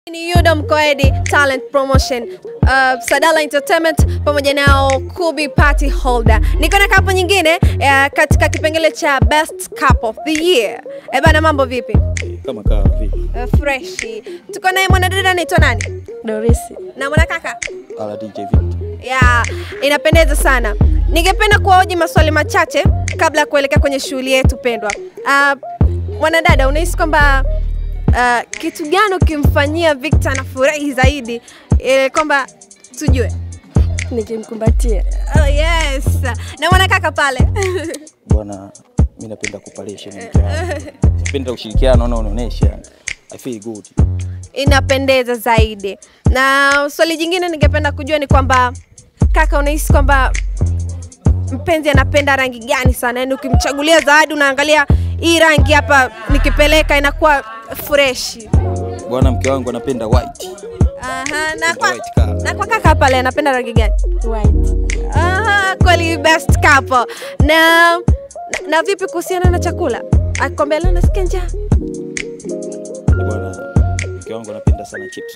Ni Udom Koedi Talent Promotion, uh, Sadala Entertainment pamoja nao Kubi Party Holder. Niko na kapo nyingine uh, katika kipengele cha Best Couple of the Year. Eh bana, mambo vipi? kama kawa vipi? Uh, freshi. Tuko naye mwanadada anaitwa nani? Dorisi. Na mwanakaka? Ala DJ vipi? Yeah, inapendeza sana. Ningependa kuwahoji maswali machache kabla ya kuelekea kwenye shughuli yetu pendwa. Uh, mwanadada, unahisi kwamba uh, kitu gani ukimfanyia Victor anafurahi zaidi ili kwamba tujue? Nikimkumbatia. Oh, yes. Na mwanakaka pale Bwana, mi napenda kupalisha mke wangu. Napenda ushirikiano na unaonesha. I feel good. inapendeza zaidi. Na swali jingine ningependa kujua ni kwamba kaka, unahisi kwamba mpenzi anapenda rangi gani sana? Yaani ukimchagulia zawadi unaangalia hii rangi hapa, nikipeleka inakuwa freshi. Bwana, mke wangu anapenda white. Aha, na kwa, White car. na kwa kaka pale anapenda rangi gani? White. Aha, kweli best couple. Na, na, na vipi kuhusiana na chakula? Akikwambia leo nasikia njaa. Bwana, mke wangu anapenda sana chips.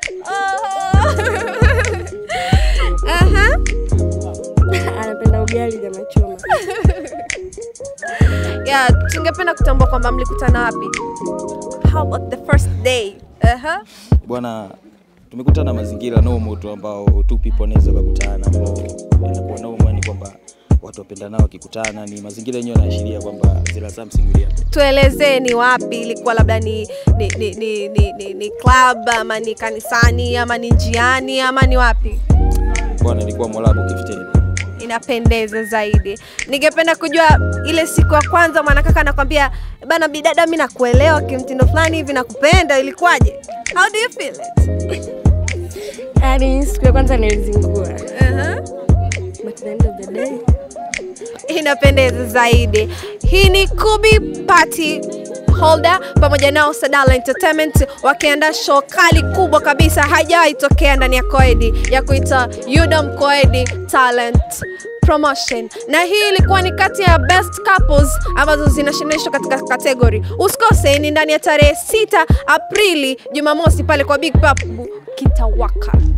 Aha. Anapenda ugali nyama choma. Yeah, tungependa kutambua kwamba mlikutana wapi? How about the first day? Aha. Bwana, tumekutana mazingira normal tu ambao two people wanaweza kukutana ambao inakuwa normal ni kwamba watu wapendanao wakikutana ni mazingira yenyewe yanaashiria kwamba there are something will happen. Tuelezee ni wapi ilikuwa, labda ni ni, ni, ni, ni, ni, ni club ama ni kanisani ama ni njiani ama ni wapi? Bwana, ilikuwa Mwalabu Kifteni. Inapendeza zaidi. Ningependa kujua ile siku ya kwanza mwanakaka anakwambia bana, bidada, mi nakuelewa kimtindo fulani hivi, nakupenda. Ilikuwaje? How do you feel it? Yaani siku ya kwanza nilizingua. Aha. But the end of the day, inapendeza zaidi. Hii ni Kubi Party Holder pamoja nao Sadala Entertainment wakiandaa show kali kubwa kabisa, haijawahi tokea ndani ya Koedi ya kuita Udom Koedi Talent Promotion, na hii ilikuwa ni kati ya best couples ambazo zinashindanishwa katika kategori. Usikose, ni ndani ya tarehe 6 Aprili Jumamosi pale kwa Big Pub Kitawaka.